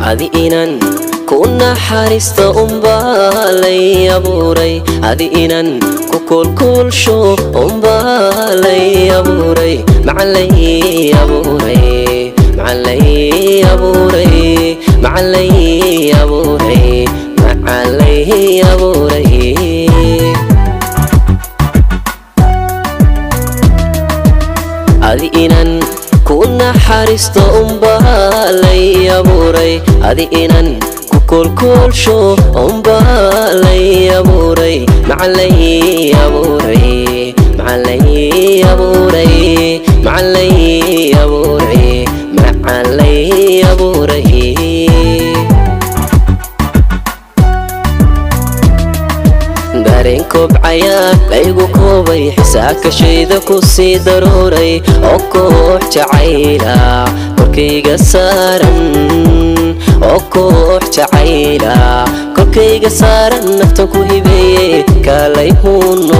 adi inan ku naxariista umbaa lay abuuray adi inan ku koolkoolsho umbaa lay abuuray macalay abuuray macalay abuuray macalay abuuray macalay abuuray adi inan ku naxariisto umbaa lay abuuray adi inan ku koolkoolsho umbaa lay abuuray macalay abuuray macalay abuuray macalay abuuray macalay abuuray dareen kobcaya laygu koobay xisaakashayda ku sii daruuray oo koox jacayla korkayga saaran oo koox jacayla korkayga saaran naftan ku hibeeye kaalay huuno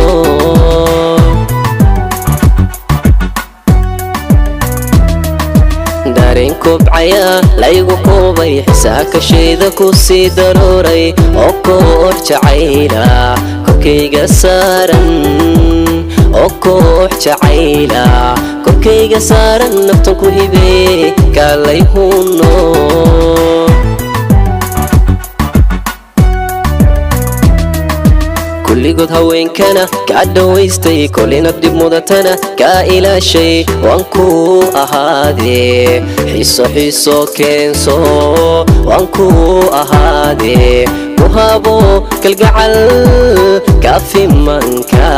dareen kobcaya laygu koobay xisaakashayda ku sii daruuray oo koox jacayla korkayga saaran oo koox jacayla korkayga saaran naftan ku hibeeye kaalay huuno kulligood haweenkana kaa dhowaystay kolina dib mudatana kaa ilaashay waan kuu ahaadee xiiso xiiso keenso waan kuu ahaadee ku habo kalgacal kaafimanka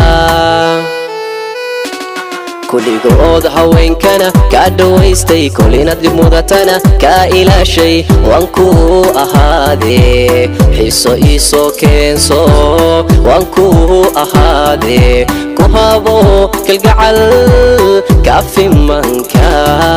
kulligood haweenkana kaa dhowaystay kolina dib mudatana kaa ilaashay waan kuu ahaadee xiiso iisoo keenso waan kuu ahaadee ku habo kalgacal kaafimanka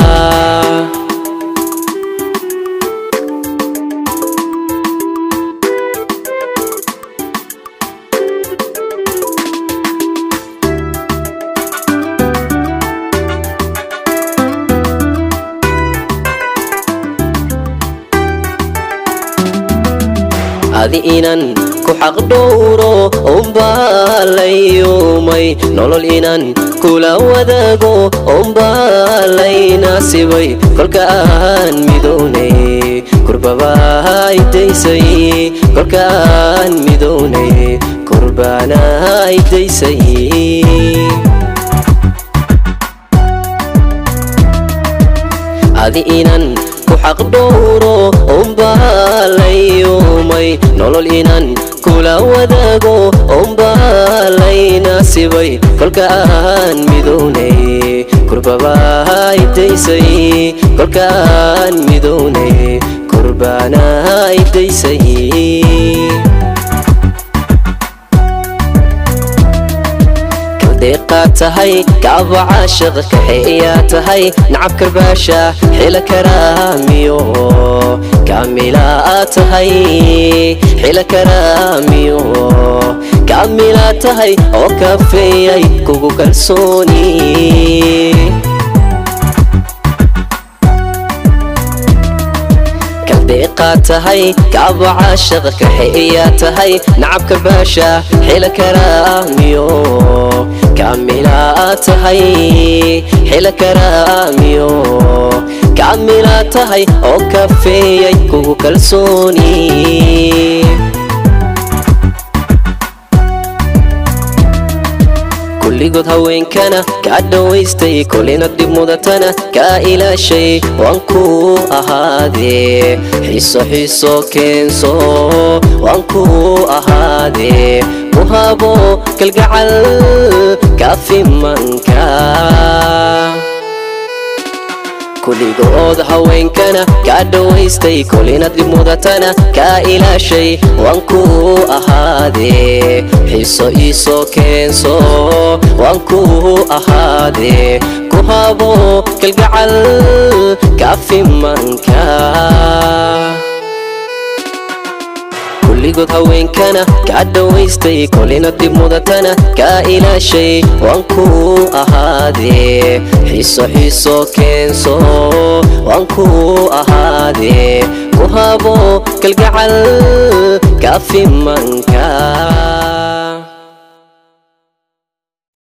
adi inan ku xaq dhowro umbaa layuumay nolol inan kula wadaago umbaa laynaasibay kolka aan midownay kurbabaa idaysay kolka aan midownay kurbaana idaysay adi inan ku xaq dhowro umbaa layuumay nolol inan kula wadaago umbaa laynaasibay kolka aan midownay kurbabaa idaysay kolka aan midownay kurbaana idaysay deeqaa tahay kaaba caashiq kaxeeyaa tahay nacab karbaasha xila karaamiyo kaamilaa tahay xila karaamiyo kaamilaa tahay oo kafeeyay kugu kalsooni deeqaa tahay kaaba caashiq kaxeeyaa tahay nacab karbaasha xila karaamiyo kaamilaa tahay xila karaamiyo kaamilaa tahay oo kafeeyay kugu kalsooni kulligood haweenkana kaa dhowaystay kolina dib mudatana kaa ilaashay waan kuu ahaadee xiiso xiiso keenso waan kuu ahaadee ku habo kalgacal kaafimanka kulligood haweenkana kaa dhowaystay kolina dib mudatana kaa ilaashay waan kuu ahaadee xiiso iisoo keenso waan kuu ahaadee ku habo kalgacal kaafimanka kulligood haweenkana kaa dhowaystay kolina dib mudatana kaa ilaashay waan kuu ahaadee xiiso xiiso keenso waan kuu ahaadee ku habo kalgacal kaafimanka